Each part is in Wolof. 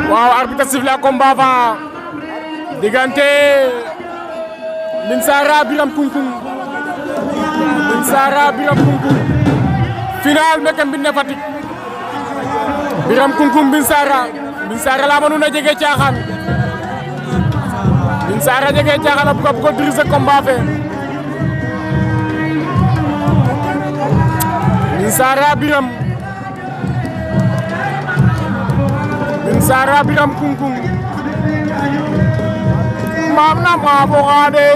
waaw arbitre sifflé combat fa diggante Mbine Sara Biram Kunkung Mbine Sara Biram Kunkung final meke mbine Fatick Biram Kunkung Mbine Sara Mbine Sara la mënuna jege caaxaan Mbine Sara jege caaxaan a buga bugo diriger combat fe Mbine Sara Biram Mbine Sara Biram Kunkung maam na maa fo xaade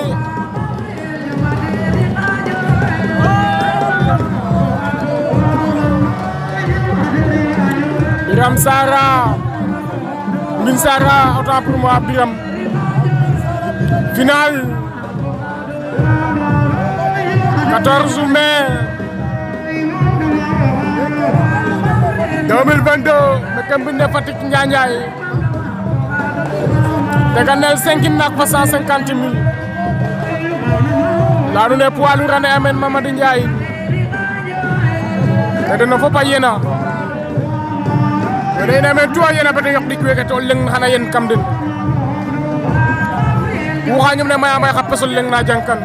Biram Sara Mbine Sara autant pour moi Biram final 14 mai 2022 meke mbine Fatick Njanjaay teganel 5 nak fa 150 mille laanu ne poids lourd ane amen Mamady Ndiaye te dena fop a yena wene ina men tuwa yena bete yok dik weke to leng xana yen kam den wuxa ñum ne maya may xa pesol leng na jangkan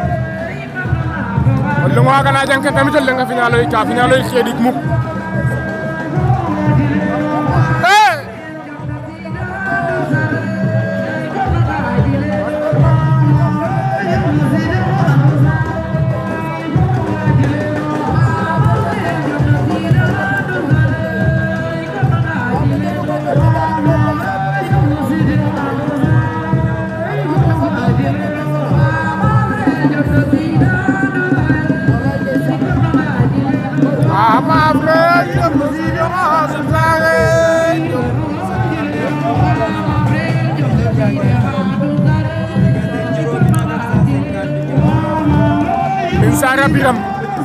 o leng waga na jangkan tamit o leng a finaloy ka finaloy xedik muk Mbine Sara Biram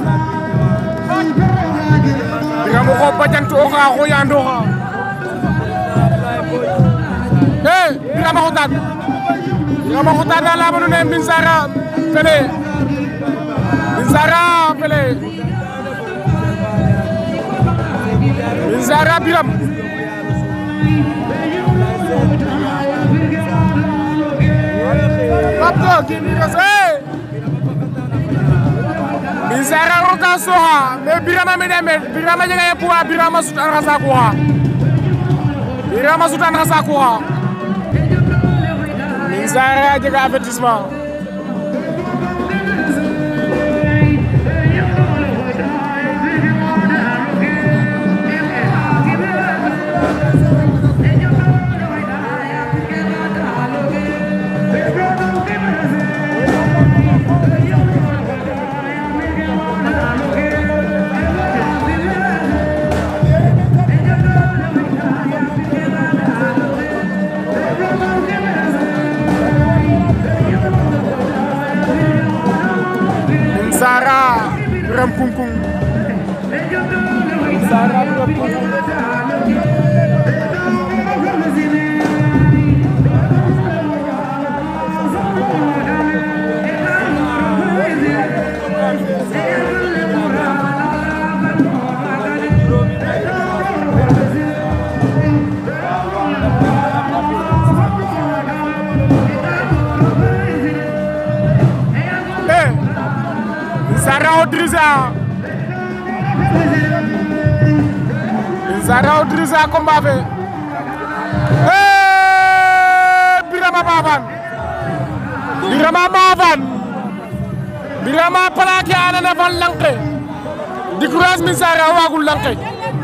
Biram o xoob bajantu o xa xoyandooxa e Biram a xotaan Biram a xotaan na leyama nuune Mbine Sara fele Mbine Sara fele Mbine Sara Biram Papto kini kase Mbine Sara roka soxa mais Birama mi deme Birama jega ye poids Birama sutan xa saaku xa Birama sutan xa saaku xa Mbine Sara jega avertissement Mbine Sara Biram Kunkung Mbine Sara Biram Kunkung Eh, Mbine Sara o diriger Mbine Sara o diriger combat fe Eh, Birama Mafan Birama Mafan Birama plaqué anana fan lanke di courage Mbine Sara wagul lanke